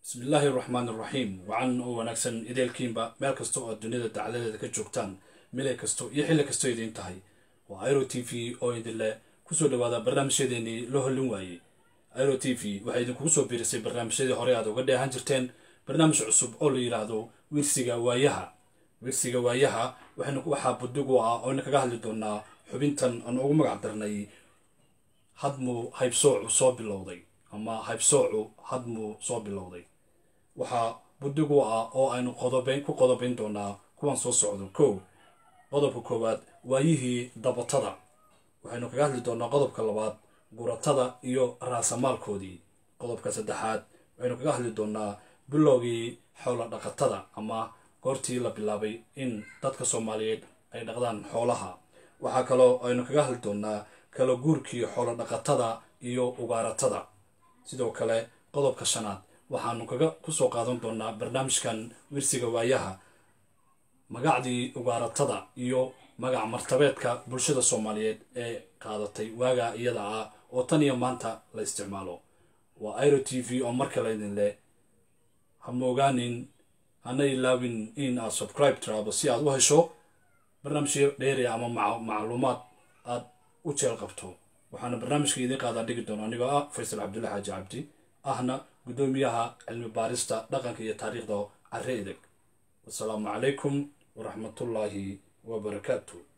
bismillaahi raxmaan iraxiim wacan oo wanaagsan ideelkiinba meel kasta oo duniyada dacladeeda ka joogtaan mile kasto iyo xilli kastoo idiin tahay waa iro t v oo idinle kusoo dhawaada barnaamijyadeenii loo hollin waayey iro t v waxay idinkugu soo biirisay barnaamijyadii hore aad uga dheehan jirteen barnaamij cusub oo la yidhaahdo wirsiga waayaha wirsiga waayaha waxaa budig u ah ooyna kaga hadli doonaa xubintan aan ugu magac darnay hadmuu haybsoocu soo bilowday ama haybsoocu hadmuu soo bilowday waxaa budig u ah oo aynu qodobeyn ku qodobayn doonaa kuwan soo socdo kow qodobka koowaad waayihii dabatada waxaynu kaga hadli doonaa qodobka labaad guratada iyo raasamaalkoodii qodobka saddexaad waxaynu kaga hadli doonaa bilowgii xoola dhaqatada ama goortii la bilaabay in dadka soomaaliyeed ay dhaqdaan xoolaha waxaa kaloo aynu kaga hadli doonaa kala guurkii xoolo dhaqatada iyo ugaaratada sidoo kale qodobka shanaad waxaanu kaga kusoo qaadan doonaa barnaamijkan wirsiga waayaha magacdii ugaaratada iyo magac martabeedka bulshada soomaaliyeed ee qaadatay waagaa iyada ah oo tan iyo maanta la isticmaalo waa iro t v oo mar kale idin leh hama ogaanin hana ilaawin in aad subscribe tiraado si aad u hesho barnaamijyo dheeria ama macluumaad aad u jeel qabto waxaana barnaamijka idiin qaadaa dhigi doona anigoo ah faysal cabdulla xaaji cabdi ahna guddoomiyaha cilmi baarista dhaqanka iyo taariikhda care edeg wasalaamu calaykum waraxmatullaahi wabarakaatu